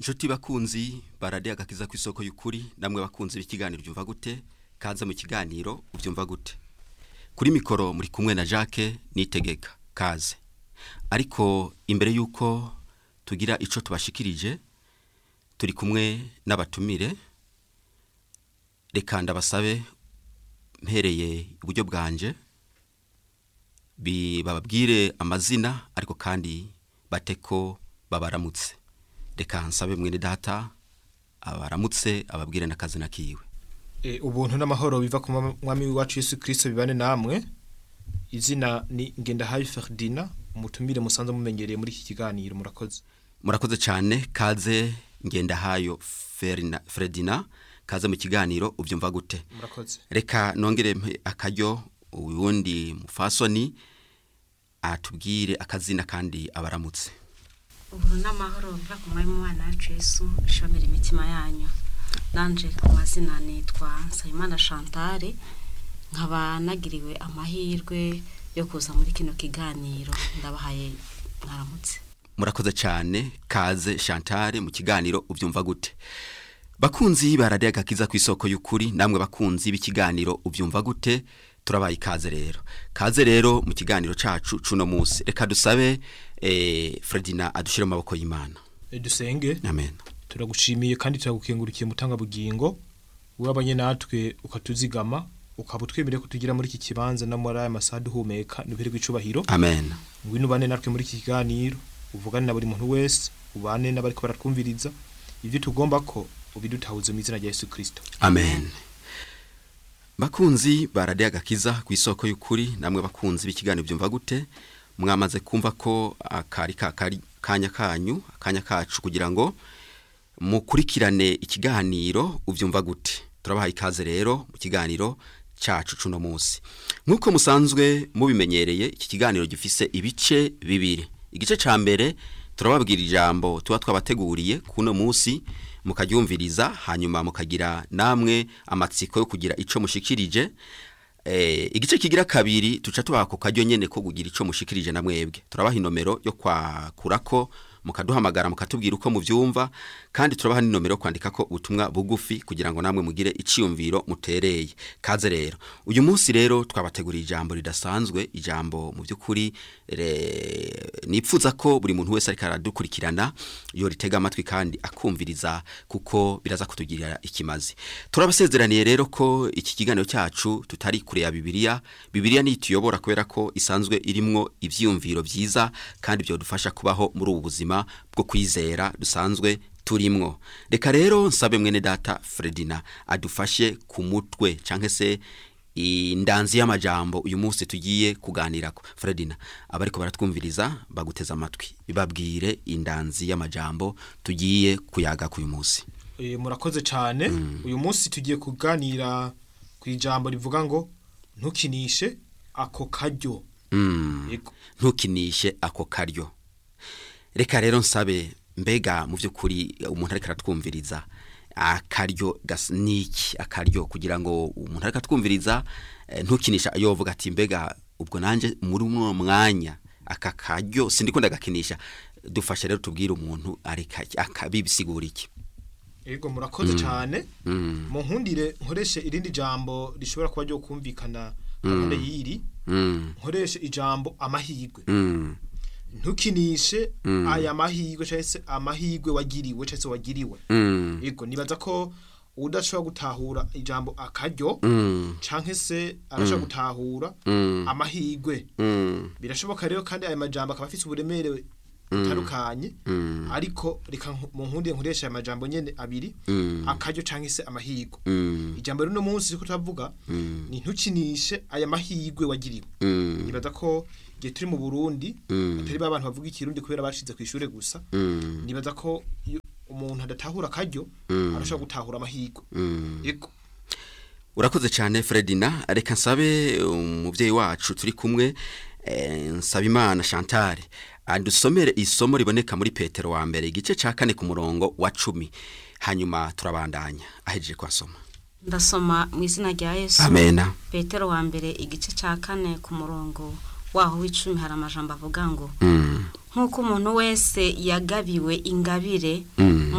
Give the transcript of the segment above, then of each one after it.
inshuti bakunzi baradiye agakiza ku isoko y'ukuri namwe bakunzi b'ikiganiro byumva gute kaza mu kiganiro ubyumva gute kuri mikoro muri kumwe na Jacques nitegeka kaze ariko imbere y'uko tugira icyo tubashikirije turi kumwe n'abatumire reka ndabasabe mpereye iburyo bwanje bababwire amazina ariko kandi bate ko babaramutse reka nsabe mwene data abaramutse ababwire n'akazina kiwe ubuntu n'amahoro biva ku mwami wacu Yesu kirisito bibane namwe izina ni ngendahayi Ferdina umutumire musanze mumenyereye muri iki kiganiro murakoze murakoze cyane kaze ngendahayo Ferdina kaze mu kiganiro ubyumva gute murakoze reka nongere akaryo uwundi mufasoni atubwire akazina kandi abaramutse uburu n'amahoro biva ku mwami w'umwana wacu Yesu bishomera imitima yanyu nanje ku mazina nitwa Nsabimana Chantal nkaba nagiriwe amahirwe yo kuza muri kino kiganiro ndabahaye mwaramutse murakoze cyane kaze Chantal mu kiganiro ubyumva gute bakunzi baradiye agakiza ku isoko y'ukuri namwe bakunzi b'ikiganiro ubyumva gute turabaye ikaze rero kaze rero mu kiganiro cacu cuno munsi reka dusabe eh, Fredina adushire mu maboko y'Imana dusenge amen turagushimiye kandi turagukengurikiye mutanga bugingo wabanye natwe ukatuzigama ukaba utwemereye ko tugira muri iki kibanza no muri aya masaha duhumeka nubere gw'icubahiro amen ngwino ubane natwe muri iki kiganiro uvugane na buri muntu wese ubane n'abariko baratwumviriza ibyo tugomba ko ubidutahuze mu izina rya Yesu Kristo amen bakunzi baradiye agakiza ku isoko y'ukuri namwe bakunzi b'ikiganiro byumva gute mwamaze kumva ko akari kanya kanyu akanya kacu kugira ngo mukurikirane ikiganiro ubyumva gute turabaha ikaze rero mu kiganiro cyacu cuno munsi nk'uko musanzwe mubimenyereye iki kiganiro gifise ibice bibiri igice cya mbere turababwira ijambo tuba twabateguriye kuno munsi mukaryumviriza hanyuma mukagira namwe amatsiko yo kugira ico mushikirije eh igice kigira kabiri tuca tubako kajyo nyene ko kugira ico mushikirije na mwebwe turabaha inomero yo kwakurako mukaduhamagara mukatubwira uko muvyumva kandi turabaha n'inomero kwandika ko ubutumwa bugufi kugira ngo namwe mugire iciyumviro mutereye kaze rero uyu munsi rero twabateguriye ijambo ridasanzwe ijambo mu by'ukuri nipfuza ko buri muntu wese ariko aradukurikirana yo ritega amatwi kandi akumviriza kuko biraza kutugirira ikimazi turabasezeraniye rero ko iki kiganiro cyacu tutari kure ya bibiliya bibiliya niyo ituyobora kubera ko isanzwe irimwo ivyiyumviro vyiza kandi byodufasha kubaho muri ubu buzima bwo kwizera dusanzwe turimwo reka rero nsabe mwene data Fredina adufashe ku mutwe canke se indanzi y'amajambo uyu munsi tugiye kuganirako Fredina abariko baratwumviriza baguteza amatwi bibabwire indanzi y'amajambo tugiye kuyaga ku uyu munsi e, murakoze cyane mm. uyu munsi tugiye kuganira ku ijambo rivuga ngo ntukinishe ako karyo mm. ntukinishe ako karyo reka rero nsabe mbega mu by'ukuri umuntu ariko aratwumviriza akaryo niki akaryo kugira ngo umuntu ariko atwumviriza ntukinisha yovuga ati mbega ubwo nanjye muri uno mwanya aka karyo sindi kunda gakinisha dufashe rero tubwire umuntu akabibisigura iki Ego murakoze cyane mu nkundire nkoreshe irindi jambo rishobora kuba ryo kumvikana gahunda y'iri nkoreshe ijambo amahirwe ntukinishe aya mahirwe cyangwa se amahirwe wagiriwe cyangwa se wagiriwe yego nibaza ko udashobora gutahura ijambo akaryo cyangwa se arashobora gutahura amahirwe birashoboka rero kandi aya majambo akaba afite uburemere butandukanye ariko reka mu nkundi nkoresha aya majambo nyine abiri akaryo cyangwa se amahirwe ijambo rero uno munsi ko turavuga ni ntukinishe aya mahirwe wagiriwe nibaza ko igihe turi mu burundi atari ba bantu bavuga ikirundi kubera bashize ku ishuri gusa nibaza ko umuntu adatahura akaryo arashobora gutahura amahirwe yego urakoze cyane Fredina reka nsabe umubyeyi wacu turi kumwe Nsabimana Chantal adusomere isomo riboneka muri Petero wa mbere igice cya kane ku murongo wa cumi hanyuma turabandanya ahejeje kwasoma ndasoma mu izina rya Yesu amena Petero wa mbere igice cya kane ku murongo waho w'icumi hari amajambo avuga ngo nk'uko umuntu wese yagabiwe ingabire mu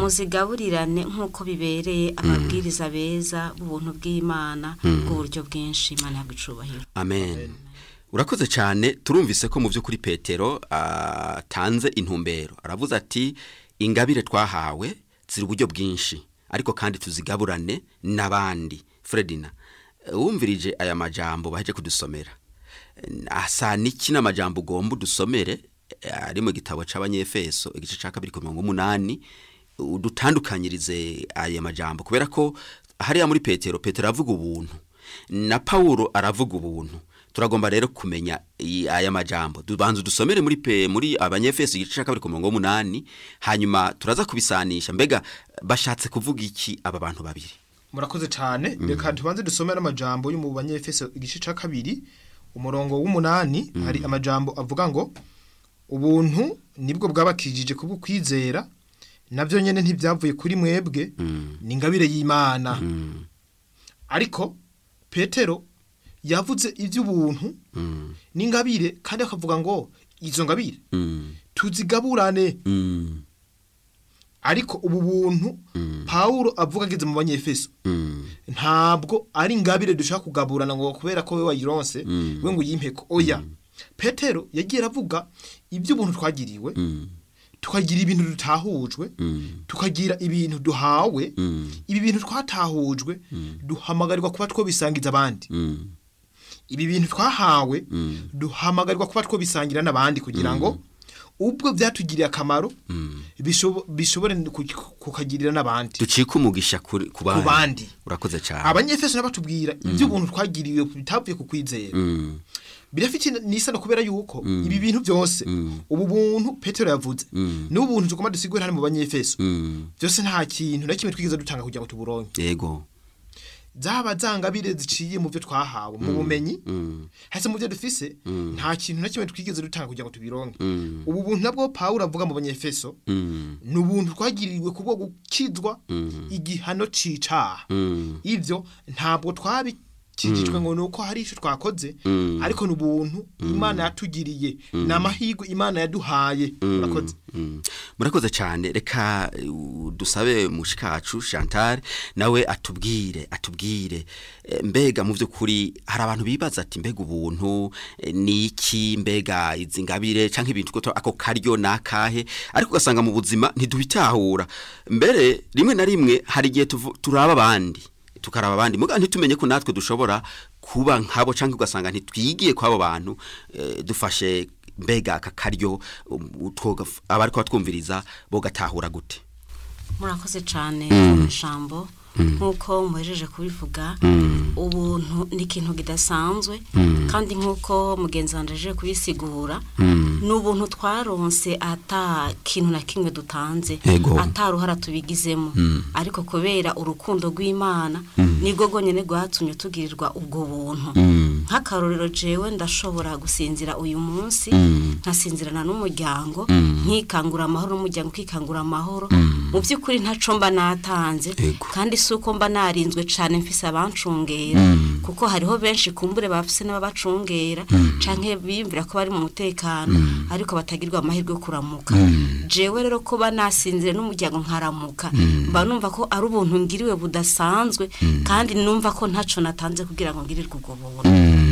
muzigaburirane nk'uko bibereye ababwiriza beza b'ubuntu bw'imana bw'uburyo bwinshi imana yabwo icubahiro amen urakoze cyane turumvise ko mu by'ukuri petero atanze intumbero aravuze ati ingabire twahawe ziri uburyo bwinshi ariko kandi tuzigaburane n'abandi fredina wumvirije aya majambo baje kudusomera asa n'iki n'amajambo ugomba udusomere ari mu gitabo cy'abanyefeso igice cya kabiri ku mirongo umunani udutandukanyirize aya majambo kubera ko hariya muri petero petero aravuga ubuntu na pawuro aravuga ubuntu turagomba rero kumenya i- aya majambo tubanza dusomere muri pe muri abanyefeso igice cya kabiri ku murongo w'umunani hanyuma turaza kubisanisha mbega bashatse kuvuga iki aba bantu babiri murakoze cyane reka tubanze dusome n'amajambo yo mu banyefeso igice cya kabiri umurongo w'umunani hari amajambo avuga ngo ubuntu nibwo bwabakijije kuba ukwizera nabyo nyine ntibyavuye kuri mwebwe ni ingabire y'imana ariko petero yavuze iby'ubuntu Mm, n'ingabire kandi akavuga ngo izo ngabire mm, tuzigaburane mm, ariko ubu buntu pawulo avuga ageze mu banyefeso mm, ntabwo ari ingabire dushaka kugaburana ngo kubera ko we wayironse we ngo uyimpeko oya petero yagiye aravuga iby'ubuntu twagiriwe mm, tukagira ibintu dutahujwe mm, tukagira ibintu duhawe mm, ibi bintu twatahujwe duhamagarirwa kuba twobisangiza abandi mm, ibi bintu twahawe Mm. duhamagarirwa kuba twobisangira n'abandi kugira ngo ubwo byatugiriye akamaro bishobo- bishobore ku- kukagirira n'abandi ducike umugisha kuri- ku ku bandi bandi urakoze cyane abanyefeso nabo iby'ubuntu twagiriwe bitavuye ku kwizera Mm, birafite n'isano kubera yuko ibi bintu byose ubu buntu petero yavuze n'ubu buntu tugomba dusigure hano mu banyefeso mm, byose nta kintu na kimwe twigeze dutanga kugira ngo tuburonke yego zaba zangabire ziciye mu byo twahawe mu bumenyi Mm, hasi mu byo dufise nta kintu na kimwe twigeze dutanga kugira ngo tubironke mm, ubu buntu nabwo pawulo avuga mu banyefeso mm, ni ubuntu twagiriwe kubwo gukizwa igihano c'icaha mm, ivyo ntabwo twabikijijwe ngo nuko hari ico twakoze Mm. ariko ni ubuntu imana yatugiriye ni amahirwe imana yaduhaye murakoze mm. murakoze cyane reka uh, dusabe mushikacu chantal nawe atubwire atubwire Eh, mbega mu by'ukuri hari abantu bibaza ati mbega ubuntu eh, ni iki mbega izi ngabire cyangwa ibintu ko ako karyo ni akahe ariko ugasanga mu buzima ntidubitahura mbere rimwe na rimwe hari igihe tuvu- turaba abandi tukaraba abandi muga ntitumenye ko natwe dushobora kuba nkabo cyangwa ugasanga ntitwigiye kw'abo bantu eh, dufashe mbega aka karyo um, twoga- abari kuba twumviriza bogatahura gute murakoze cyane ijambo nk'uko muhejeje kubivuga ubuntu ni ikintu kidasanzwe kandi nk'uko mugenzi wanjye aje kubisigura ni ubuntu twaronse ata kintu na kimwe dutanze Ego. ataruhara tubigizemo ariko kubera urukundo rw'imana nibwo rwonyine rwatumye tugirirwa ubwo buntu nk'akarorero jewe ndashobora gusinzira uyu munsi nkasinzirana n'umuryango nkikangura amahoro n'umuryango ukikangura amahoro mu by'ukuri ntaco mba natanze Ego. kandi si uko mba narinzwe cyane mfise abancungera kuko hariho benshi kumbure bafise n'ababacungera canke biyumvira ko bari mu mutekano ariko batagirwa amahirwe yo kuramuka jewe rero kuba nasinzire n'umuryango nkaramuka mba numva ko ari ubuntu ngiriwe budasanzwe kandi numva ko ntaco natanze kugira ngo ngirirwe ubwo buntu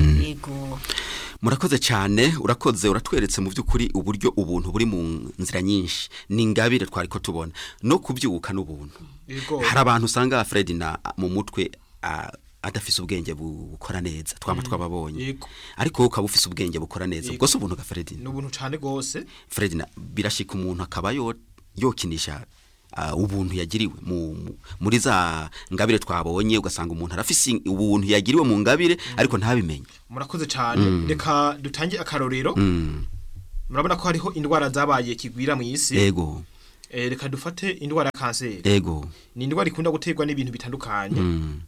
yego murakoze cyane urakoze uratweretse mu by'ukuri uburyo ubuntu buri mu nzira nyinshi ni ingabire twari ko tubona no kubyuka n'ubuntu Yego. hari abantu usanga Fred na mu mutwe ah, adafise ubwenge bu- bukora neza twama twababonye Yego. ariko wowe ukaba ufise ubwenge bukora neza ubwo si ubuntu ga Fred ni ubuntu cyane rwose Fred na birashika umuntu akaba yo yokinisha ah, ubuntu yagiriwe mu, mu- muri za ngabire twabonye ugasanga umuntu arafise ubuntu yagiriwe mu ngabire ariko ntabimenye murakoze cyane reka dutange akarorero mm. murabona ko hariho indwara zabaye kigwira mu isi ego Eh, reka dufate indwara ya kanseri ego ni indwara ikunda guterwa n'ibintu bitandukanye mm.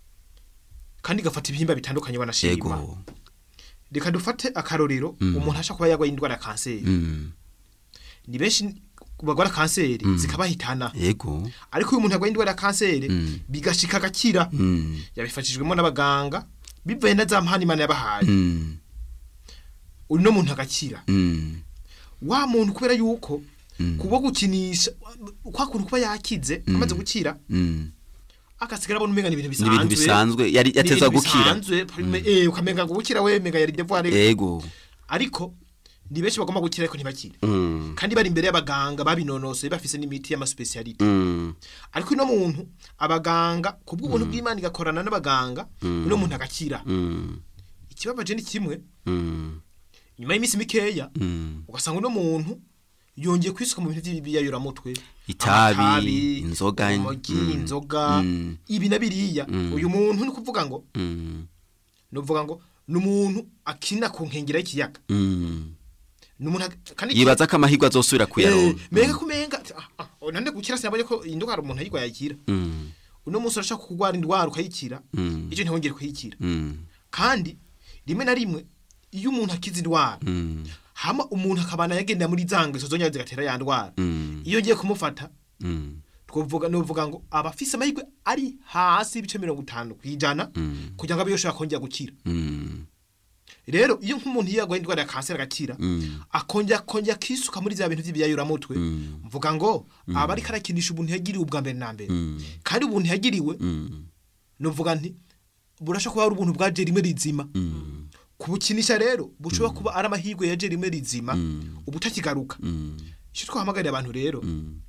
kandi igafata ibihimba bitandukanye banashima ego reka dufate akarorero umuntu ashaka kuba yarwaye indwara ya kanseri mm. ni benshi bagwara kanseri zikabahitana ego ariko uyu muntu yarwaye indwara ya kanseri Mm. bigashika agakira mm. yabifashijwemo n'abaganga bivuye na za mpano imana yabahaye mm. uno muntu agakira mm. wa muntu kubera yuko kubwo gukinisha kwa kuntu kuba yakize amaze gukira Mm. agasigara abona umenga ni ibintu Ni ibintu bisanzwe yari Ni yatezwa ibintu gukira bisanzwe, prime- eh, ukamenga ngo gukira we menga yari devoir ego ariko ni benshi bagomba gukira ariko ntibakire Mm. kandi bari imbere y'abaganga babinonosoye bafise n'imiti y'amaspecialite Mm. ariko uno muntu abaganga ku bw'ubuntu bw'imana igakorana n'abaganga uno muntu agakira Mm. ikibabaje ni kimwe Mm. nyuma y'iminsi mikeya Mm. ugasanga uno muntu yongeye kwisuka mu bintu by'ibiyayuramutwe Itabi, amatabi, inzoga, urumogi mm, inzoga mm. ibi na biriya uyu muntu ni ukuvuga ngo Mm. ni ukuvuga ngo ni umuntu akina ku nkengera y'ikiyaga Mm. ni umuntu ag- kandi yibaza ko amahirwe azosubira Eh, kuyaronka menga kumenga ah, ah, nande gukira sinabonye ko iyi ndwara umuntu ayigwa yakira Mm. uno munsi urashaka kurwara indwara ukayikira Mm. icyo ntihongere kuyikira Mm. kandi rimwe na rimwe iyo umuntu akize indwara Mm. hama umuntu akabana yagendera muri za ngeso zongera zigatera ya ndwara Mm. iyo ugiye kumufata Mm. twavuga nuvuga ngo aba afise amahirwe ari hasi ibice mirongo itanu ku ijana Mm. kugira ngo abe yoshobora kongera gukira Mm. rero iyo nk'umuntu iyo yarwaye indwara ya kanseri agakira Mm. akongera akongera akisuka muri bya bintu by'ibiyayuramutwe Mm. mvuga ngo aba ariko arakinisha ubuntu yagiriwe ubwa mbere na mbere Mm. kandi ubuntu yagiriwe Mm. nuvuga nti burashobora kuba ari ubuntu bwaje rimwe rizima Mm. kubukinisha rero bushobora kuba ari amahirwe yaje rimwe rizima Mm. ubu utakigaruka Mm. icyo twahamagarira abantu rero Mm.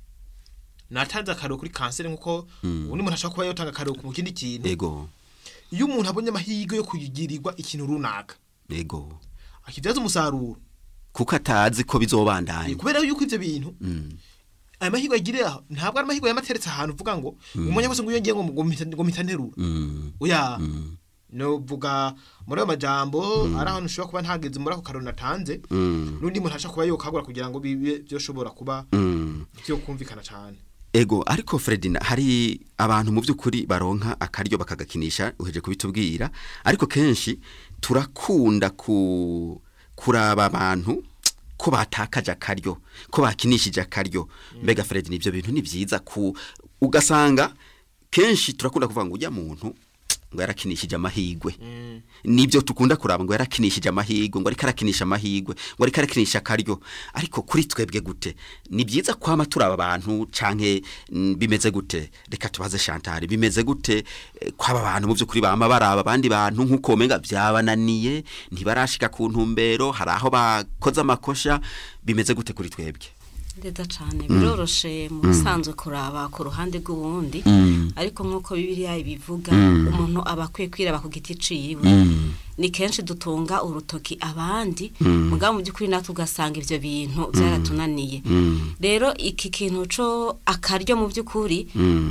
natanze akarero kuri kanseri nk'uko ubundi muntu ashobora kuba yotanga akarero ku kindi kintu ego iyo umuntu abonye amahirwe yo kugirirwa ikintu runaka ego akibyaza umusaruro kuko atazi ko bizobandanya kubera yuko ibyo bintu Mm. aya mahirwe agiriye aho ntabwo ari amahirwe yamateretse ahantu uvuga ngo umenya wese ngo iyo ngiye ngo ngo mpita- ngo mpita nterura Mm. oya Mm. novuga muri ayo majambo ari ahantu ushobora kuba ntageze muri ako karori natanze Mm. n'undi muntu ashobora kuba yokagura kugira ngo bibe byoshobora kuba Mm. byo kumvikana cyane ego ariko Fredina hari abantu mu by'ukuri baronka akaryo bakagakinisha uheje kubitubwira ariko kenshi turakunda ku kuraba abantu ko batakaje akaryo ko bakinishije akaryo mbega Fredina ibyo bintu ni byiza ku ugasanga kenshi turakunda kuvuga ngo ujya muntu ngo yarakinishije amahigwe nibyo tukunda kuraba ngo yarakinishije amahigwe ngo ariko arakinisha amahigwe ngo ariko arakinisha akaryo ariko kuri twebwe gute ni byiza kwama turaba abantu canke mm, bimeze gute reka tubaze Chantal bimeze gute eh, kwaba abantu mu by'ukuri bama baraba abandi bantu nk'uko menga byabananiye ntibarashika ku ntumbero hari aho bakoze amakosha bimeze gute kuri twebwe neza cyane biroroshe mu bisanzwe kuraba ku ruhande rw'uwundi ariko nk'uko bibiliya ibivuga umuntu aba akwiye kwiraba ku giti ciwe ni kenshi dutunga urutoki abandi mugabo mu by'ukuri natwe ugasanga ibyo bintu byaratunaniye rero iki kintu cyo akaryo mu by'ukuri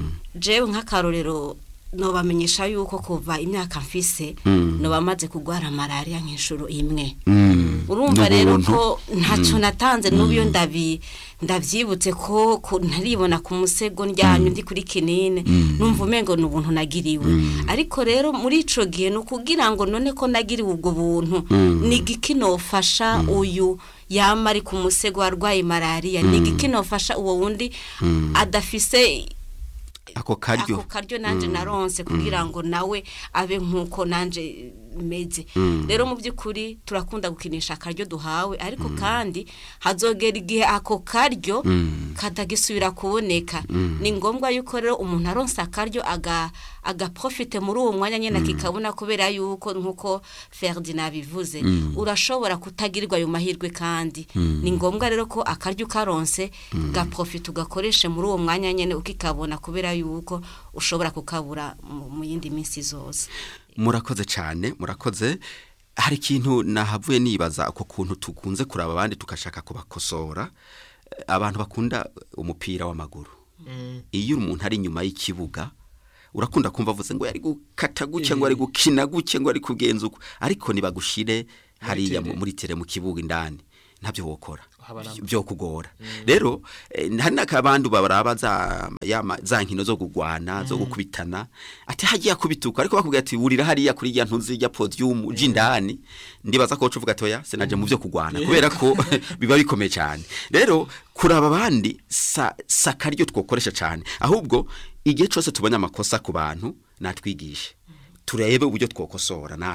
jewe nk'akarorero nobamenyesha yuko kuva imyaka mfise noba maze kurwara malariya nk'inshuro imwe urumva rero ko ntacyo natanze n'ubu iyo ndabi ndabyibutse ko ko ntaribona ku musego ndyamye ndi kuri kinini numva umengo ni ubuntu nagiriwe ariko rero muri ico gihe ni ukugira ngo none ko nagiriwe ubwo buntu ni igiki nofasha uyu yama ari ku musego warwaye malariya ni igiki nofasha uwo wundi adafise ako karyo ako karyo nanje naronse kugira ngo nawe abe nkuko nanje meze rero mu by'ukuri turakunda gukinisha akaryo duhawe ariko kandi hazogera igihe ako karyo katagisubira kuboneka ni ngombwa yuko rero umuntu aronse akaryo aga agaprofite muri uwo mwanya nyine akikabona kubera yuko nkuko Ferdinand bivuze urashobora kutagirirwa ayo mahirwe kandi ni ngombwa rero ko akaryo karonse gaprofite ugakoreshe muri uwo mwanya nyine ukikabona kubera yuko ushobora kukabura mu mu yindi minsi zose murakoze cyane murakoze hari ikintu nahavuye nibaza ako kuntu tukunze kuraba abandi tukashaka kubakosora Eh, abantu bakunda umupira w'amaguru iyo umuntu ari inyuma y'ikibuga urakunda kumva avuze ngo yari gukata guke ngo ari gukina guke ngo ari kugenza uko ariko nibagushire hariya mu- tere. muri tere mu kibuga indani ntabyo wokora Haba namba. byo kugora rero eh, hari n'akabandi baraba za yama za nkino zo kugwana zo gukubitana ati hagiye akubituka ariko bakubwira ati wurira hariya kuri ya ntuzi ya podium jindani ndibaza ko uvuga toya sinaje mu byo kugwana kubera ko biba bikomeye cyane rero kuraba abandi sa sakaryo twokoresha cyane ahubwo igihe cyose tubonye amakosa ku bantu natwigishe turebe uburyo twokosora natwe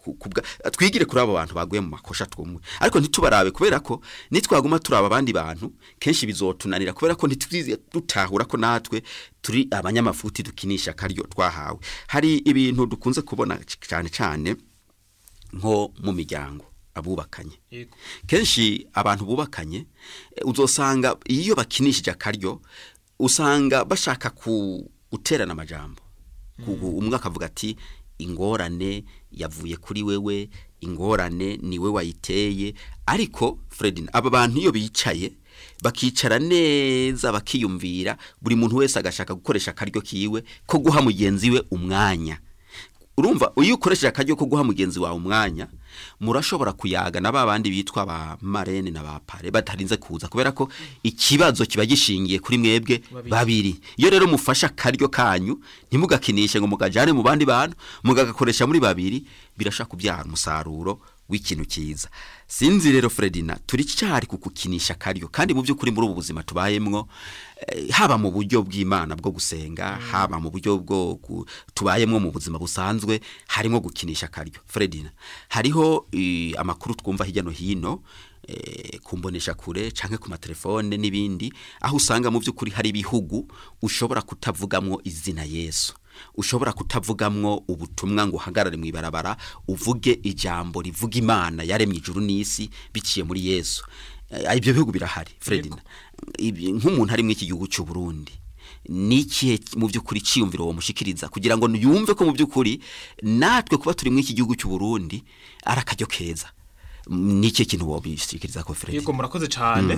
ku- kubwa twigire kuri abo bantu baguye mu makosha twumwe ariko ntitubarabe kubera ko nitwaguma turaba abandi bantu kenshi bizotunanira kubera ko ntitwize dutahura ko natwe turi abanyamafuti dukinisha akaryo twahawe hari ibintu dukunze kubona cyane cyane nko mu miryango abubakanye Yego. kenshi abantu bubakanye eh, uzosanga iyo bakinishije akaryo usanga bashaka ku guterana amajambo Ku- umwe akavuga ati ingorane yavuye kuri wewe ingorane ni we wayiteye ariko Fredin aba bantu iyo bicaye bakicara neza bakiyumvira buri muntu wese agashaka gukoresha akaryo kiwe ko guha mugenzi we umwanya urumva iyo ukoresheje akaryo ko guha mugenzi wawe umwanya murashobora kuyaga na ba bandi bitwa ba marene na ba pare batarinze kuza kubera ko ikibazo kiba gishingiye kuri mwebwe Babiri. babiri iyo rero mufashe akaryo kanyu ntimugakinishe ngo mugajane mu bandi bantu mugagakoresha muri babiri birashaka kubyara umusaruro w'ikintu cyiza sinzi rero Fredina turi cyari kukukinisha akaryo kandi mu by'ukuri muri ubu buzima tubayemwo eh, haba mu buryo bw'Imana bwo gusenga haba mu buryo bwo gu- tubayemwo mu buzima busanzwe harimo gukinisha akaryo Fredina hariho eh, amakuru twumva hirya no hino eh, kumbonesha kure canke ku matelefone n'ibindi aho usanga mu by'ukuri hari ibihugu ushobora kutavugamwo izina Yesu ushobora kutavugamwo ubutumwa ngo uhagarare mu ibarabara uvuge ijambo rivuga imana yaremye ijuru n'isi biciye muri yesu Eh, ibyo bihugu birahari fredina Ibi- nk'umuntu ari muri iki gihugu cy'u burundi ni ikihe mu by'ukuri cyiyumviro uwo mushikiriza kugira ngo yumve ko mu by'ukuri natwe kuba turi muri iki gihugu cy'u burundi ari akaryo keza ni ikihe kintu wobishikiriza ko fredina yego murakoze cyane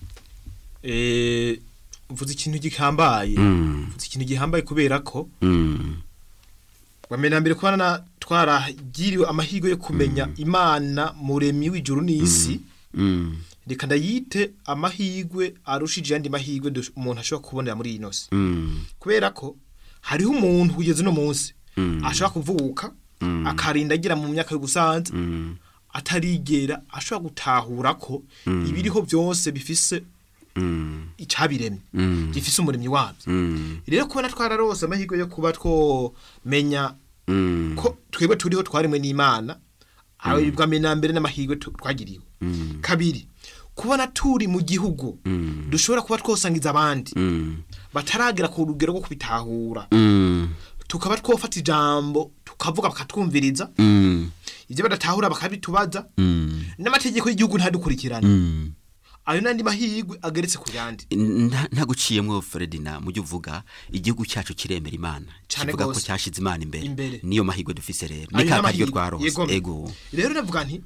eh uvuze ikintu gihambaye Mm. uvuze ikintu gihambaye kubera ko Mm. bamena mbere kubana twaragiriwe amahirwe yo kumenya imana muremyi w'ijuru n'isi Mm. reka ndayite amahirwe arushije andi mahirwe dush- umuntu ashobora kubonera muri iyi nosi Mm. kubera ko hariho umuntu kugeza uno munsi Mm. ashobora kuvuka Mm. akarinda agira mu myaka y'ubusanza Mm. atarigera ashobora gutahura ko ibiriho byose bifise Mm. icabiremye Mm. gifise umuremyi wabyo Mm. rero kubona twararose amahirwe yo kuba twomenya Mm. ko twebwe turiho twaremwe n'imana abibwa mbere n'amahirwe tu- twagiriwe Mm. kabiri kubona turi mu gihugu Mm. dushobora kuba twosangiza abandi Mm. bataragera ku rugero rwo kubitahura Mm. tukaba twofata ijambo tukavuga bakatwumviriza Mm. ibyo badatahura bakabitubaza Mm. n'amategeko y'igihugu ntadukurikirane Mm. ayo n'andi mahirwe ageretse ku yandi Nta- ntaguciyemwo Fredina mujye uvuga igihugu cyacu kiremera imana Cane kivuga ko gose. cyashize imana imbere Imbere. niyo mahirwe dufise rero Ayo ni ka karyo n'amahirwe. twarose Yego. ego rero navuga nti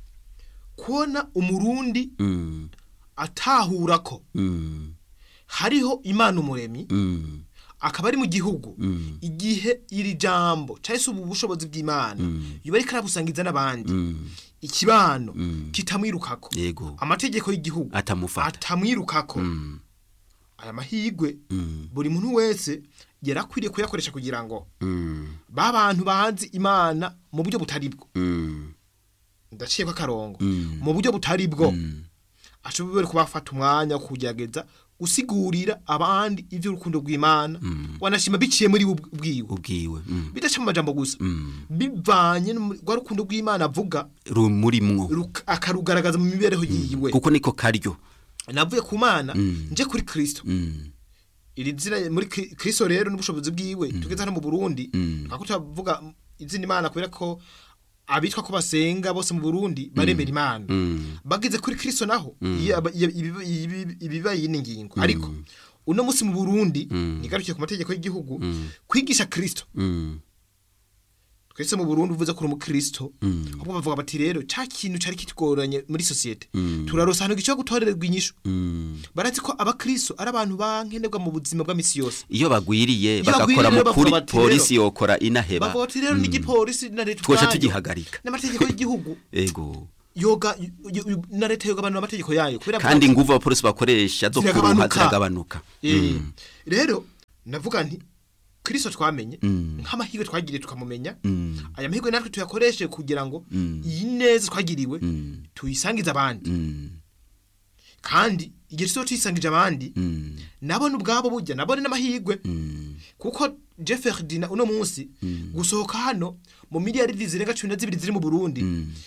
kubona umurundi Mm. atahura ko Mm. hariho imana umuremyi Mm. akaba ari mu gihugu Mm. igihe iri jambo cyangwa se ubu bushobozi bw'imana Mm. biba ariko arabusangiza n'abandi Mm. ikibano Mm. kitamwirukako yego amategeko y'igihugu atamufata atamwirukako Mm. aya mahirwe Mm. buri muntu wese yarakwiriye kuyakoresha kugira ngo Mm. ba bantu bazi imana mu buryo butari bwo Mm. ndaciye ko akarongo Mm. mu buryo butari bwo Mm. ashobora kubafata umwanya wo kugerageza gusigurira abandi iby'urukundo rw'imana wanashima biciye muri we ubwiwe ubwiwe Mm. bidaca mu majambo gusa Mm. bivanye no muri- rwa rukundo rw'imana avuga rumurimwo ruk- akarugaragaza mu mibereho yiwe kuko niko karyo navuye ku mana Mm. nje kuri kristo Mm. iri zina muri Kri- kristo rero n'ubushobozi bwiwe tugeze hano mu burundi Mm. kako turavuga izina imana kubera ko abitwa ko basenga bose mu burundi baremera imana Mm. bageze kuri kristo naho iyo aba- iyo- ibi- ibi- ibibaye yindi ngingo ariko uno munsi mu burundi nigarukiye ku mategeko y'igihugu kwigisha kristo Mm. twese mu burundi uvuze ko uri umukristo Mm. ahubwo bavuga bati rero cya kintu cyari kitugoranye muri sosiyete Mm. turarosa ahantu gico gutorererwa inyishu Mm. barazi ko abakristo ari abantu bankenerwa mu buzima bwa misi yose iyo bagwiriye Iyo bagakora bagwiriye mu kuri bavuga bati polisi yokora inaheba bavuga bati rero n'igipolisi na leta twoca ubwayo, tugihagarika n'amategeko y'igihugu ego yoga y- y- na leta yogabanura amategeko yayo kubera kandi bavuga inguvu abapolisi bakoresha zo kuruha Ziragabanuka. ziragabanuka ati, eh, Mm. rero navuga nti kristo twamenye Mm. nk'amahirwe twagiriye tukamumenya Mm. aya mahirwe natwe tuyakoreshe kugira ngo Mm. iyi neza twagiriwe Mm. tuyisangize abandi Mm. kandi igihe tuba tuyisangije abandi Mm. nabone ubwabo burya nabone n'amahirwe Mm. kuko Jeff Ferdinand uno munsi gusohoka hano mu miliyari zirenga cumi na zibiri ziri mu Burundi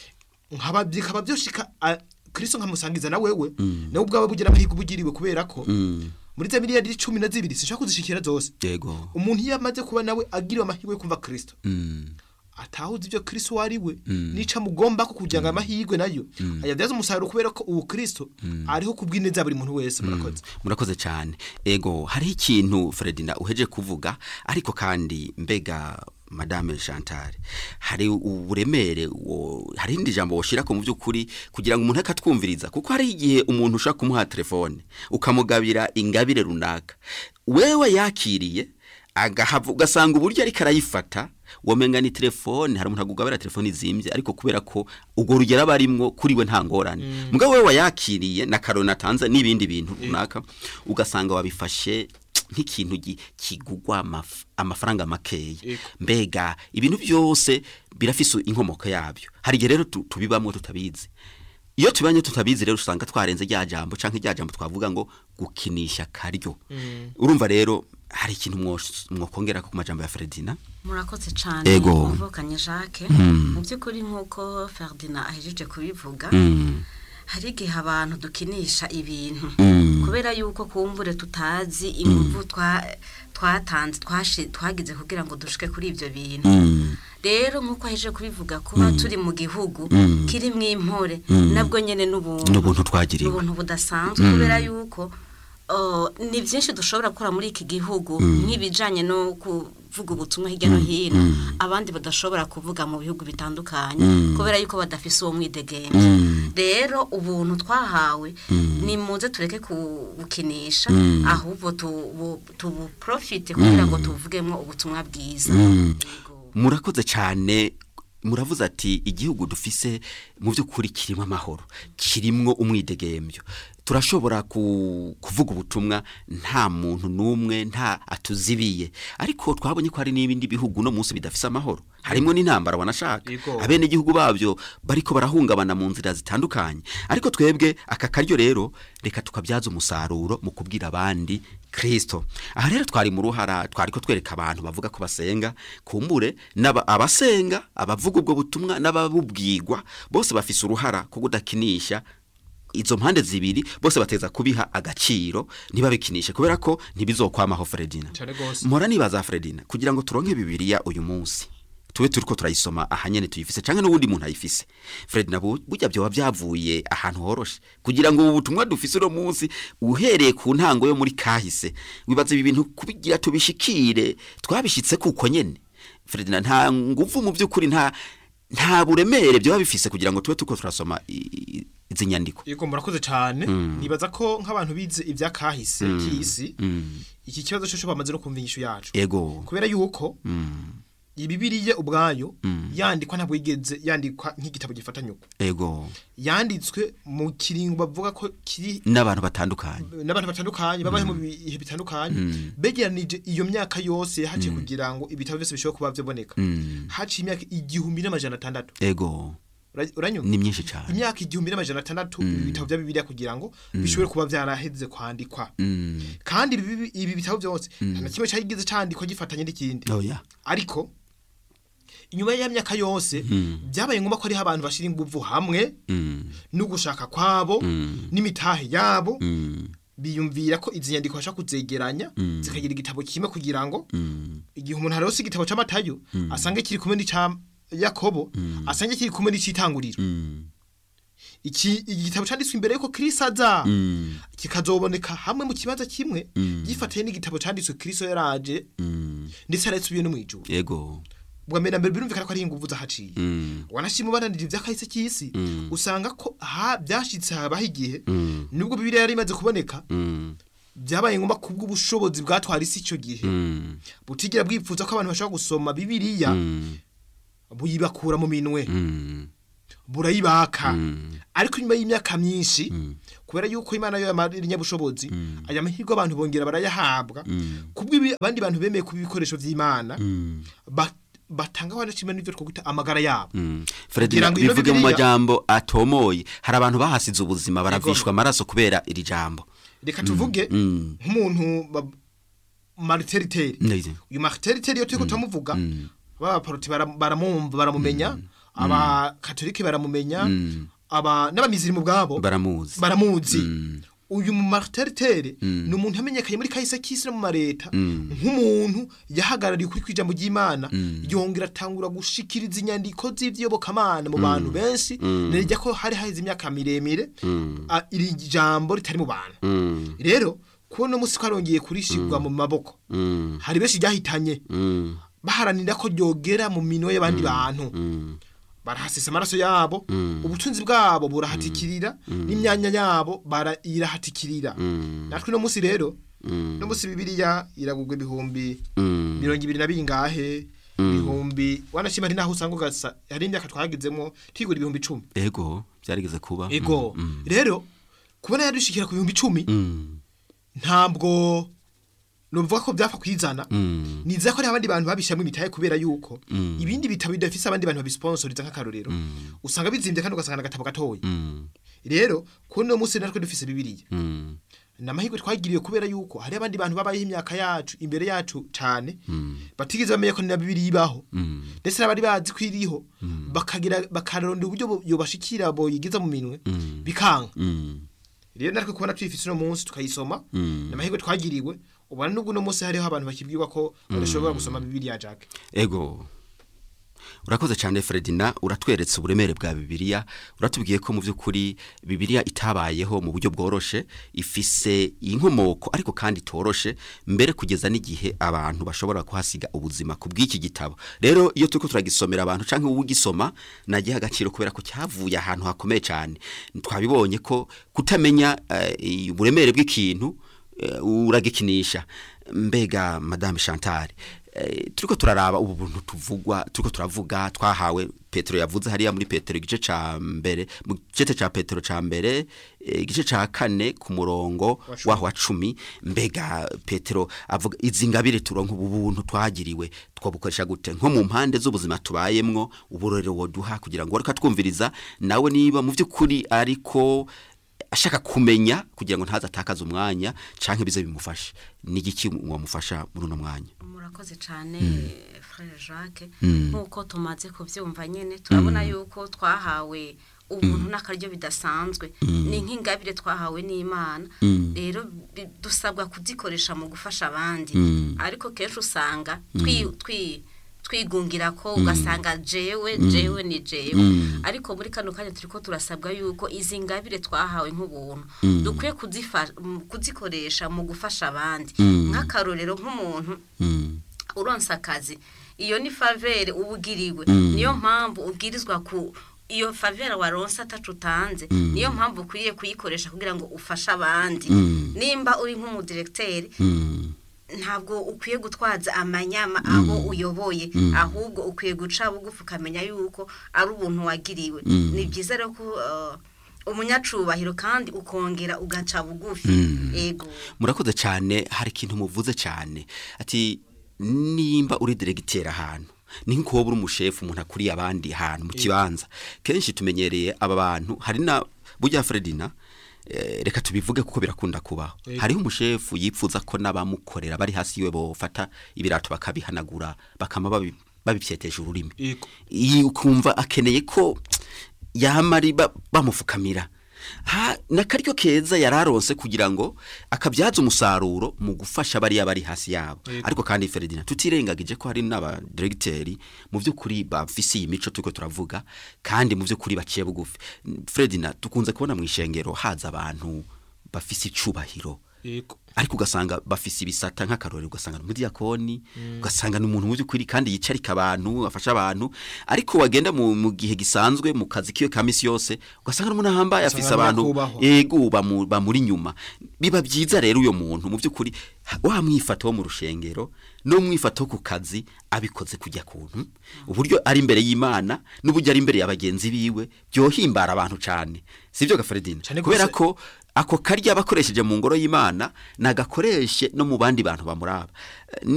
nkaba bikaba byoshika a- Kristo nkamusangiza na wewe nawe ubwawe bugira amahirwe ubugiriwe kubera ko muri za miliyari cumi na zibiri sinshaka kuzishikira zose yego umuntu iyo amaze kuba nawe agiriwe amahirwe yo kumva Kristo Mm. atahuza ibyo Kristo wari we nica mugomba ko kugira ngo amahirwe nayo ayabyaza umusaruro kubera ko ubu Kristo ariho kubw'ineza buri muntu wese murakoze murakoze cyane ego hariho ikintu Fredina uheje kuvuga ariko kandi mbega madame Chantal hari uburemere wo hari indi jambo woshira ko mu byukuri kugira ngo umuntu akatwumviriza kuko hari igihe umuntu ushaka kumuha telefone ukamugabira ingabire runaka wewe yakiriye agahava ugasanga uburyo ariko arayifata wamenga ni telefone hari umuntu agugabira telefone izimbye ariko kubera ko ubwo rugero aba arimwo kuri we nta ngorane mugabo we wayakiriye na karoni atanze n'ibindi bintu runaka ugasanga wabifashe nk'ikintu gi- kigugwa amaf- amafaranga makeya Ego. mbega ibintu byose birafise inkomoko yabyo hari igihe rero tu- tubibamwo tutabizi iyo tubanye tutabizi rero usanga twarenze rya jambo canke rya jambo twavuga ngo gukinisha karyo urumva rero hari ikintu mwos- mwokongera ku majambo ya Fredina murakoze cyane Ego. muvukanye jacques mu by'ukuri nk'uko ferdinand ahejeje kubivuga Mm. hari igihe abantu dukinisha ibintu Mm. kubera yuko kumbure tutazi imvuvu twa- twatanze twashi- twagize kugira ngo dushike kuri ibyo bintu Mm. rero nk'uko ahejeje kubivuga kuba turi mu gihugu kirimo impore nabwo nyine n'ubuntu n'ubuntu twagiriwe ubuntu budasanzwe kubera yuko uh, ni byinshi dushobora gukora muri iki gihugu nk'ibijyanye no kuvuga ubutumwa hirya no hino abandi badashobora kuvuga mu bihugu bitandukanye kubera yuko badafise uwo mwidegemvye rero ubuntu twahawe ni muze tureke kubukinisha ahubwo tubu- tubuprofite kugira ngo tuvugemo ubutumwa bwiza Yego. murakoze cyane muravuze ati igihugu dufise mu by'ukuri kirimo amahoro kirimwo umwidegembyo turashobora ku, kuvuga ubutumwa nta muntu n'umwe nta atuzibiye ariko twabonye ko hari n'ibindi bihugu no munsi bidafise amahoro harimo n'intambara wanashaka Yego. abene igihugu babyo bariko barahungabana mu nzira zitandukanye ariko twebwe aka karyo rero reka tukabyaza umusaruro mu kubwira abandi Kristo aha rero twari mu ruhara twari ko twereka abantu bavuga ko basenga kumbure n'aba abasenga abavuga ubwo butumwa n'ababubwirwa bose bafise uruhara ko kudakinisha izo mpande zibiri bose bateza kubiha agaciro ntibabikinishe kubera ko ntibizokwamaho Fredina Cane gose. mpora nibaza Fredina kugira ngo turonke bibiliya uyu munsi tube turiko turayisoma ahanyene tuyifise canke n'ubundi muntu ayifise Fredina bu- burya byoba byavuye ahantu horoshe kugira ngo ubu butumwa dufise uno munsi uhereye ku ntango yo muri kahise wibaza ibi bintu kubigira tubishikire twabishitse kuko nyene Fredina nta nguvu mu by'ukuri nta nta buremere byoba bifise kugira ngo tube turiko turasoma i- i- izi nyandiko Yego murakoze cyane nibaza ko nk'abantu bize ibya kahise k'isi iki kibazo cyo bamaze no kumva inyishu yacu ego kubera yuko ibibiriye ubwayo yandikwa ntabwo yigeze yandikwa nk'igitabo gifatanye uko ego yanditswe mu kiringo bavuga ko kiri n'abantu batandukanye n'abantu batandukanye babaye mu bihe bitandukanye begeranije iyo myaka yose haciye kugira ngo ibitabo byose bishobora kuba byaboneka haciye imyaka igihumbi n'amajana atandatu ego Ura- uranyumva ni myinshi cyane imyaka igihumbi n'amajana atandatu ibi bitabo bya bibiliya kugira ngo bishobore kuba byaraheze kwandikwa Mm. kandi ibi ibi bitabo byose nta na kimwe cyageze cyandikwa gifatanye n'ikindi oya ariko inyuma ya myaka yose byabaye ngombwa ko hariho abantu bashyira ingufu hamwe Mm. no gushaka kwabo n'imitahe yabo Mm. biyumvira ko izi nyandiko bashaka kuzegeranya zikagira igitabo kimwe kugira ngo igihe umuntu arose igitabo cy'amatayo asange kiri kumwe n'icya yakobo asange kiri kumwe n'icyitanguriro Mm. iki igitabo cyanditswe imbere yuko Kristo aza Mm. kikazoboneka hamwe mu kibanza kimwe gifatiye n'igitabo cyanditswe Kristo yaraje Mm. ndetse aretse no mu ijuru ego bwa mbere na mbere birumvikana ko ari ingufu zahaciye Mm. wanashima ubananije iby'akahise cy'isi Mm. usanga ko ha byashitse habaho igihe Mm. nubwo bibiliya yari imaze kuboneka Mm. byabaye ngombwa kubw'ubushobozi bwatwara isi icyo gihe Mm. butigera bwipfuza ko abantu bashobora gusoma bibiliya Mm. buyibakura mu minwe Mm. burayibaka Mm. ariko nyuma y'imyaka myinshi kubera yuko imana yo yamarira inyabushobozi aya mahirwe abantu bongera barayahabwa kubw'ibi abandi bantu bemeye kuba ibikoresho by'imana Mm. ba- batanga wanashima n'ibyo twakwita amagara yabo Mm. Fred Kugira ngo ino bivuge mu Bibiliya- majambo atomoye hari abantu bahasize ubuzima baravishwa amaraso kubera iri jambo reka tuvuge Mm. nk'umuntu ba- mariteriteri Neza. uyu mariteriteri iyo turiko turamuvuga abaporoti baramumva baramumenya abakatolike baramumenya aba n'abamizirimu bwabo baramuzi baramuzi uyu mu mariteriteri ni umuntu yamenyekanye muri kahise k'isi no mu mareta nk'umuntu yahagarariye ukuri kw'ijambo ry'imana yongera atangura gushikiriza inyandiko z'ivyobokamana mu bantu benshi nerejya ko hari haheze imyaka miremire a- iri jambo ritari mu bantu rero kubona umunsi ko arongeye kurishirwa mu maboko hari benshi ryahitanye baharanira ko ryogera mu minwe y'abandi bantu barahasesa amaraso yabo ubutunzi bwabo burahatikirira n'imyanya yabo bara- irahatikirira natwe uno munsi rero no munsi bibiliya iragurwa ibihumbi mirongo ibiri na bingahe ibihumbi wanashima ari naho usanga ugasa hari imyaka twagezemo twigura ibihumbi icumi ego byarigeze kuba ego rero kubona yadushikira ku bihumbi icumi Mm. ntabwo nuvuga ko byapfa kwizana niza ko hari abandi bantu babishyiramo imitahe kubera yuko ibindi bitabo bidafise abandi bantu babisponsoriza nk'akarorero usanga bizimbye kandi ugasanga agatabo gatoya Mm. rero kuri uno munsi natwe dufise bibiliya Mm. ni amahirwe twagiriwe kubera yuko hari abandi bantu babayeho imyaka yacu imbere yacu cyane batigeze bamenya ko na bibiliya ibaho ndetse n'abari bazi ko iriho bakagira bakarondera uburyo bo- yobashikira boyigiza mu minwe bikanga Mm. rero natwe kubona tuyifise uno munsi tukayisoma ni amahirwe twagiriwe ubona n'ubwo uno munsi hariho abantu bakibwirwa ko badashobora gusoma bibiliya jack ego urakoze cyane Fredina uratweretse uburemere bwa bibiliya uratubwiye ko mu by'ukuri bibiliya itabayeho mu buryo bworoshe ifise inkomoko ariko kandi itoroshe mbere kugeza n'igihe abantu bashobora kuhasiga ubuzima ku bw'iki gitabo rero iyo turiko turagisomera abantu cyangwa wowe ugisoma nagiha agaciro kubera ko cyavuye ahantu hakomeye cyane twabibonye ko kutamenya eh, uburemere bw'ikintu eh, uragikinisha mbega madame Chantal eh, turiko turaraba ubu buntu tuvugwa turiko turavuga twahawe Petro yavuze hariya muri Petro igice ca mbere mu gice ca Petro ca mbere eh, igice ca kane ku murongo Wa cumi. waho wa cumi mbega Petro avuga izi ngabire turonka ubu buntu twagiriwe twabukoresha gute nko mu mpande z'ubuzima tubayemwo uburorero woduha kugira ngo reka twumviriza nawe niba mu by'ukuri ariko ashaka kumenya kugira ngo ntaza atakaze umwanya canke bize bimufashe ni igiki wamufasha muri uno mwanya murakoze cyane frere jacques nk'uko tumaze kubyumva nyine turabona yuko twahawe ubuntu n'akaryo bidasanzwe ni nk'ingabire twahawe n'imana rero bi- dusabwa kuzikoresha mu gufasha abandi ariko kenshi usanga twi- twi- twigungira ko ugasanga jewe jewe ni jewe ariko muri kano kanya turi ko turasabwa yuko izi ngabire twahawe nk'ubuntu dukwiye kuzifa- mu- kuzikoresha mu gufasha abandi nk'akarorero nk'umuntu uronsa akazi iyo ni favere uba ugiriwe niyo mpamvu ubwirizwa ku iyo favera waronsa atacu utanze niyo mpamvu ukwiye kuyikoresha kugira ngo ufashe abandi nimba uri nk'umudiregiteri ntabwo ukwiye gutwaza amanyama aho uyoboye ahubwo ukwiye guca bugufi ukamenya yuko ari ubuntu wagiriwe ni byiza rero ko uh, umunyacubahiro kandi ukongera ugaca bugufi yego murakoze cyane hari ikintu muvuze cyane ati nimba uri diregiteri ahantu ni nk'uko uri umushefu umuntu akuriye abandi hantu mu kibanza kenshi tumenyereye aba bantu hari na burya Fredina eh, reka tubivuge kuko birakunda kubaho Yego. hariho umushefu yipfuza ko n'abamukorera bari hasi yiwe bofata ibirato bakabihanagura bakama babi- babipyetesha ururimi Yego. iyi ukumva akeneye ko yamari ba- bamufukamira ha nakaryo keza yararonse kugira ngo akabyaza umusaruro mu gufasha bariya bari hasi yabo Yego. ariko kandi Ferdinand tutirengagije ko hari n'aba directeurs mu by'ukuri bafise iyi mico turiko turavuga kandi mu by'ukuri baciye bugufi Ferdinand tukunze kubona mu ishengero haza abantu bafise icubahiro yego ariko ugasanga bafise ibisata nk'akarorero ugasanga ni umudiyakoni ugasanga ni umuntu mu by'ukuri kandi yicarika abantu afasha abantu ariko wagenda mu, mu gihe gisanzwe mu kazi kiwe ka misi yose ugasanga n'umuntu ahambaye Ugasanga afise abantu nyakubahwa. yego bamu- bamuri inyuma biba byiza rero uyo muntu mu by'ukuri ha- wa mwifata wo mu rushengero no mwifata wo ku kazi abikoze kujya kuntu uburyo ari imbere y'Imana n'uburyo ari imbere ya bagenzi biwe byohimbara abantu cyane sivyo gafaredina Cane kubera gose. ko ako karya bakoresheje mu ngoro y'Imana nagakoreshe no mu bandi bantu bamuraba